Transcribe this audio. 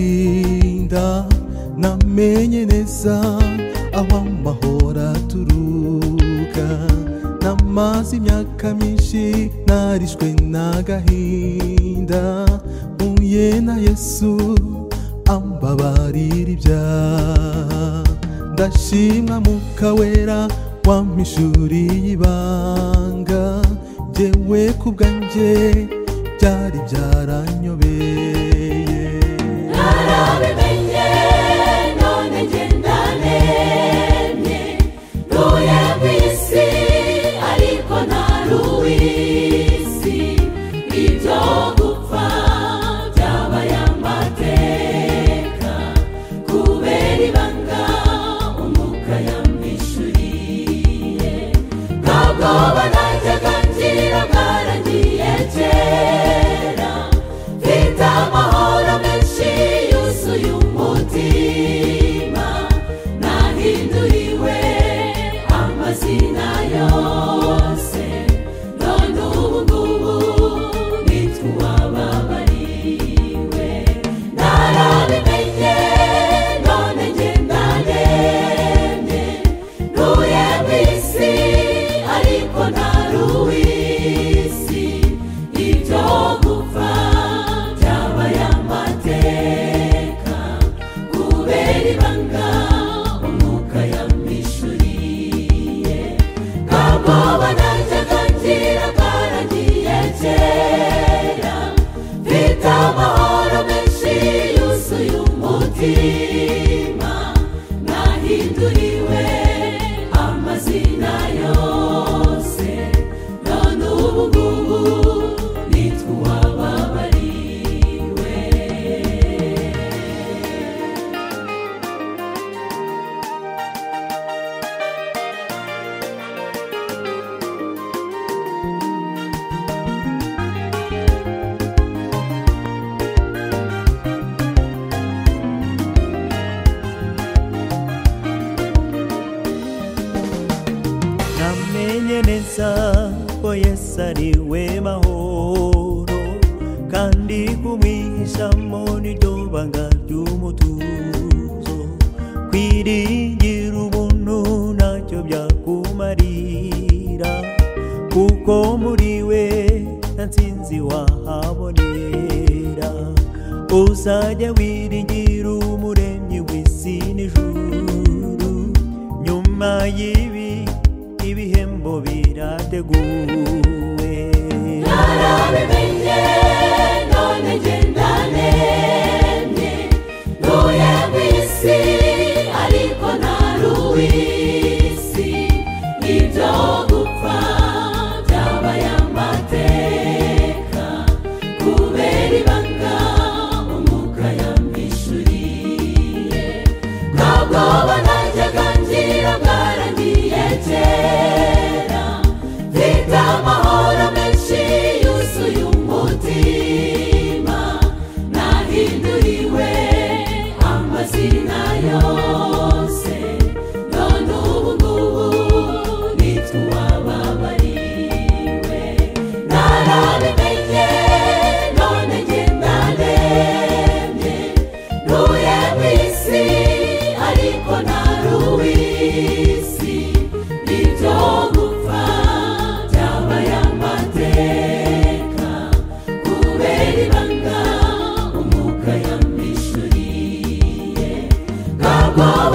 kwirinda namenye neza aho amahoro aturuka namaze imyaka myinshi narishwe n'agahinda mpuye na yesu ambabarira ibyaha ndashimwa muka wera wampishuriye ibanga jyewe ku bwanjye byari byaranyobeye narabimenye none njye ndaremye ntuye ku isi ariko ntari uw'isi ibyo gupfa byabaye amateka kubera ibanga umuka yambishuriye nta bwoba najyaga ngira bwaragiye kera mfite amahoro menshi yuzuye umutima nahinduriwe amazina yose none ubu ngubu nitwa uwababariwe narabimenye none njye ndaremye ntuye ku isi ariko ntari uw'isi ibyo gupfa byabaye amateka kubera ibanga umwuka yamwishuriye nta bwoba najyaga ngira bwaragiye kera mfite amahoro menshi yuzuye umutima nahinduriwe amazina yose none ubu ngubu nitwa uwababariwe namenye neza ko yesu ari we mahoro kandi kumwihishamo niryo banga ry'umutuzo kwiringira ubuntu ntacyo byakumarira kuko muri we nta nsinzi wahabonera uzajya wiringira umuremyi w'isi n'ijuru nyuma y'ibi ibihembo birateguwe narabimenye none njye ndaremye ntuye ku isi ariko ntari uw'isi ibyo gupfa byabaye amateka kubera ibanga umwuka yamwishuriye nta bwoba najyaga ngira bwaragiye kera mfite amahoro menshi yuzuye umutima nahinduriwe amazina yose none ubu ngubu nitwa uwababariwe narabimenye none njye ndaremye ntuye ku isi ariko ntari uw'isi ibyo gupfa byabaye amateka kubera ibanga umwuka yamwishuriye nta bwoba